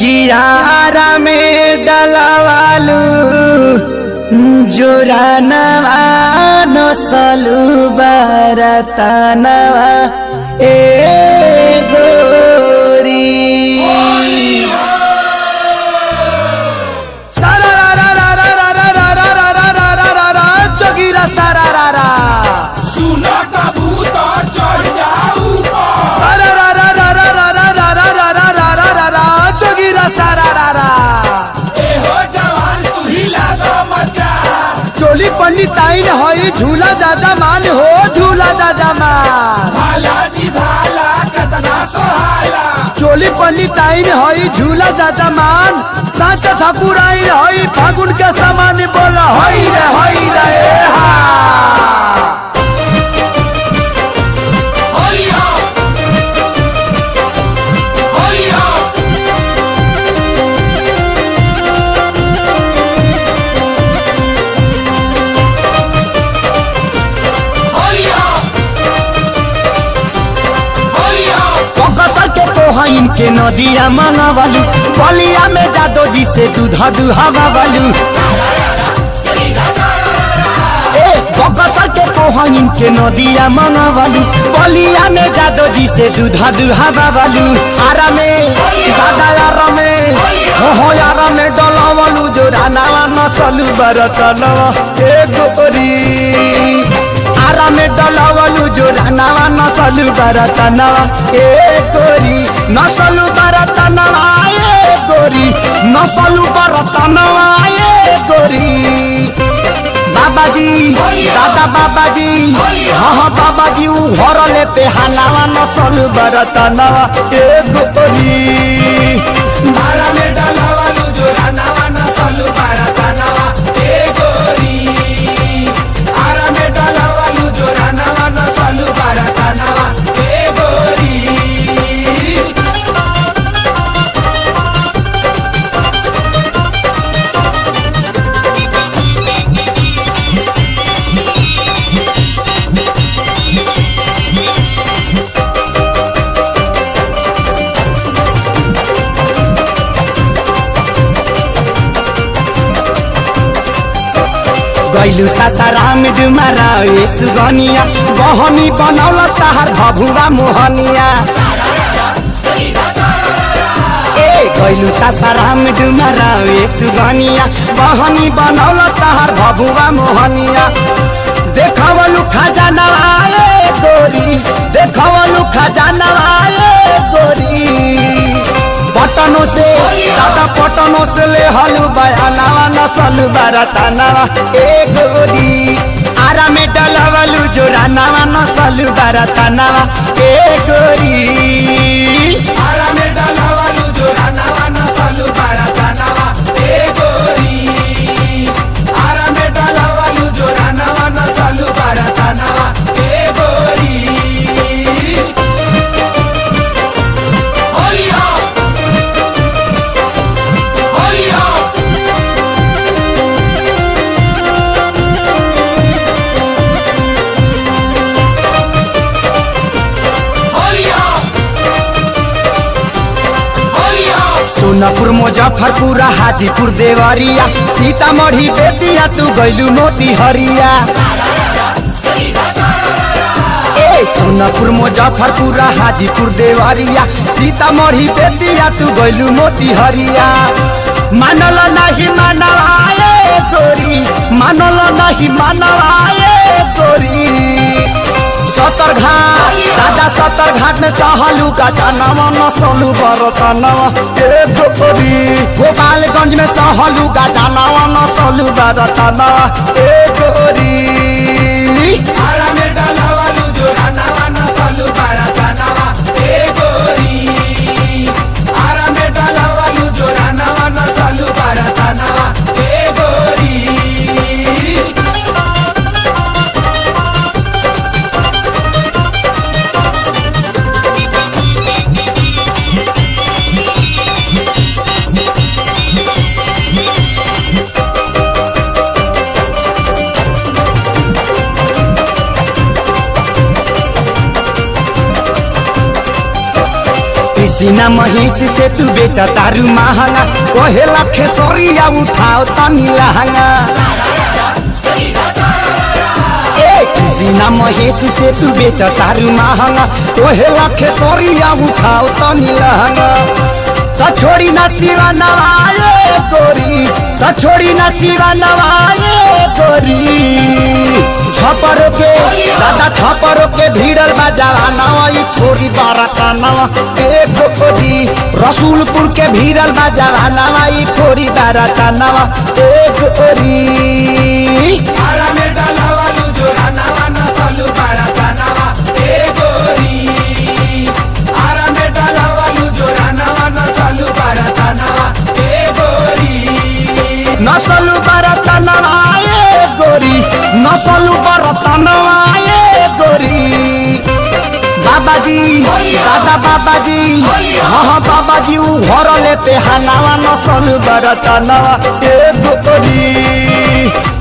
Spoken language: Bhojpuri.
कियारा में डलवालू जोरानवा नसलू बरतनवा ए गोरी सारा रा रा रा रा रा रा रा रा रा रा रा रा रा रा जोगीरा सारा रा रा सुना कबूतर चढ़ जाऊ सारा रा रा रा रा रा रा रा रा रा रा रा रा रा रा जोगीरा सारा रा रा एहो जवान तू हिला दो मचा चोली पंडित आइन हई झूला दादा मान हो झूला दादा मान भाला जी भाला कतना सोहाला चोली पंडित आइन हई झूला दादा मान साच ठाकुर आइन हई फागुन के समान बोल हई रे हई रे ए हा होलिया होलिया होलिया होलिया पकड़ के पोहइन के नदिया मंगवालू बलिया में जादो जी से दूध दुहावा वालू ए पकड़ के पोहइन के नदिया मंगवालू बलिया में जादो जी से दूध दुहावा वालू आरा में दादा यारा में हो हो यारा में डलवालू जो रानावा नसलू बरतनवा ए गोरी आरा में डलवालू जो रानावा नसलू बरतनवा ए गोरी नसलू बरतनवा ए गोरी नसलू बरतनवा ए गोरी बाबाजी दादा बाबाजी हाँ हाँ बाबाजी ऊ हरले पे हनावा नसलू बरतनवा ए गोरी भाला में डाला वालू जो रानावा नसलू बारातानावा ए गोरी आरा में डाला वालू जो रानावा नसलू बारातानावा ए गोरी गैलू सासाराम डुमारा ए सुगनिया बहनी बनौल तहार भभुआ मोहनिया ए गैलू सासाराम डुमारा ए सुगनिया बहनी बनौल तहार भभुआ मोहनिया देखवलु खजाना आए गोरी देखवलु खजाना आए गोरी पटनों से दादा पटनों से ले हलू बयानावा नसलू बरतानावा ए गोरी आरा में डलवलू जोरानावा नसलू बरतानावा ए गोरी आरा में डाला वालू जो रानावा नसलू बारातानावा ए गोरी आरा में डाला वालू जो रानावा नसलू बारातानावा ए गोरी होलिया होलिया होलिया होलिया सोनपुर मुजफ्फरपुर हाजीपुर देवरिया सीतामढ़ी बेतिया तू गैलू मोती हरिया ए सोनपुर मुजफ्फरपुर हाजीपुर देवरिया सीतामढ़ी बेतिया तू गैलू मोती हरिया मानल नहीं मानवाए गोरी मानल नहीं मानवाए गोरी सतर घाट दादा सतर घाट में सहलू का जानवा नसलू बरतनवा ए गोरी गोपालगंज में सहलू का जानवा नसलू बरतनवा ए गोरी आरा में डाला वालू जो रानावा नसलू बारातानावा ए गोरी आरा में डाला वालू जो रानावा नसलू बारातानावा ए गोरी सीना महिष से तू बेच तारू महंगा कहे लखे सरिया उठाओ तनी लहंगा ए सीना महेश से तू बेच तारू महंगा कहे लखे सरिया उठाओ तनी लहंगा त छोड़ी ना सिवा नवाए गोरी त छोड़ी ना सिवा नवाए गोरी छपरो के दादा छपरो के भिड़ल बा जवानवा ई थोड़ी बारका नवा ए गोरी रसूलपुर के भिड़ल बा जवानवा ई थोड़ी बारका नवा ए गोरी आरा में डाला वालू जोरानावा नसलू बड़ा तानावा ए गोरी आरा में डाला वालू जोरानावा नसलू बड़ा तानावा ए गोरी नसलु बरतनवा ए गोरी नसलु बरतनवा ए गोरी बाबाजी दादा बाबाजी हाँ हाँ बाबाजी ऊ घर लेते हनावा नसलु बरतनवा ए गोरी